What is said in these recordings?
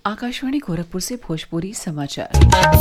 आकाशवाणी गोरखपुर से भोजपुरी समाचार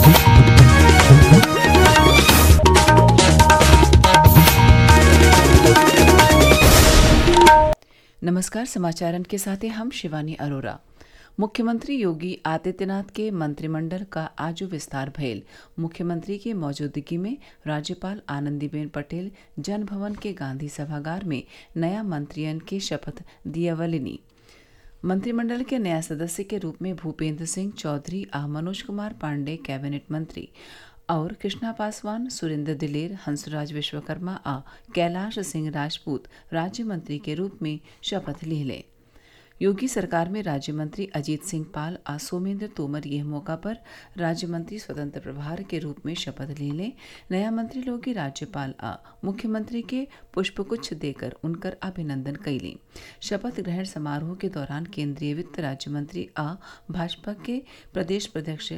नमस्कार समाचारन के साथ हैं हम शिवानी अरोरा मुख्यमंत्री योगी आदित्यनाथ के मंत्रिमंडल का आज विस्तार भयल मुख्यमंत्री की मौजूदगी में राज्यपाल आनंदीबेन पटेल जन भवन के गांधी सभागार में नया मंत्रियन के शपथ दियावलिनी मंत्रिमंडल के नया सदस्य के रूप में भूपेंद्र सिंह चौधरी आ मनोज कुमार पांडे कैबिनेट मंत्री और कृष्णा पासवान सुरेंद्र दिलेर हंसराज विश्वकर्मा आ कैलाश सिंह राजपूत राज्य मंत्री के रूप में शपथ ले लें योगी सरकार में राज्य मंत्री अजीत सिंह पाल आ सोमेंद्र तोमर यह मौका पर राज्य मंत्री स्वतंत्र प्रभार के रूप में शपथ ले लें नया मंत्री लोग की राज्यपाल आ मुख्यमंत्री के पुष्पगुच्छ देकर उनकर अभिनंदन कैली शपथ ग्रहण समारोह के दौरान केंद्रीय वित्त राज्य मंत्री आ भाजपा के प्रदेश अध्यक्ष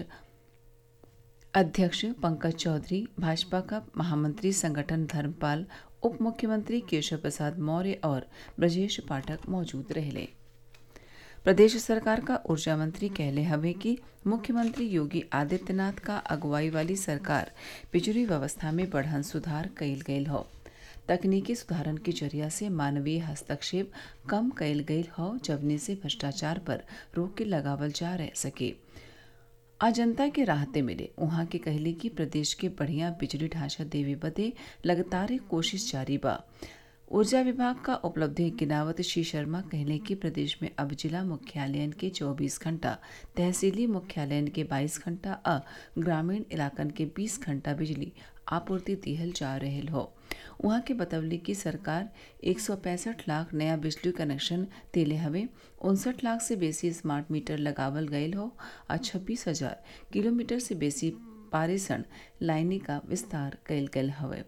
अध्यक्ष पंकज चौधरी भाजपा का महामंत्री संगठन धर्मपाल उप मुख्यमंत्री केशव प्रसाद मौर्य और ब्रजेश पाठक मौजूद रहे प्रदेश सरकार का ऊर्जा मंत्री कहले हवे कि मुख्यमंत्री योगी आदित्यनाथ का अगुवाई वाली सरकार बिजली व्यवस्था में बढ़न सुधार कइल गयल हौ तकनीकी सुधारन के जरिया से मानवीय हस्तक्षेप कम कइल गयल हौ जवने से भ्रष्टाचार पर रोक लगावल जा रह सके आज जनता के राहते मिले उहाँ के कहले कि प्रदेश के बढ़िया बिजली ढांचा देवे बदे लगातार कोशिश जारी बा ऊर्जा विभाग का उपलब्धि गिनावत श्री शर्मा कहले कि प्रदेश में अब जिला मुख्यालयन के 24 घंटा तहसीली मुख्यालयन के 22 घंटा आ ग्रामीण इलाकन के 20 घंटा बिजली आपूर्ति दिहल जा रहे हो वहाँ के बतवली कि सरकार एक लाख नया बिजली कनेक्शन दिले हवे उनसठ लाख से बेसी स्मार्ट मीटर लगावल गयल हो और छब्बीस हजार किलोमीटर से बेसी पारेषण लाइनी का विस्तार कयल गयल हवे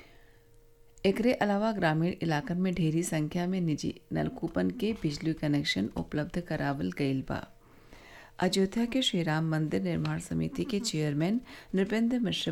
एकरे अलावा ग्रामीण इलाकन में ढेरी संख्या में निजी नलकूपन के बिजली कनेक्शन उपलब्ध करावल गयल बा अयोध्या के श्रीराम मंदिर निर्माण समिति के चेयरमैन नृपेंद्र मिश्र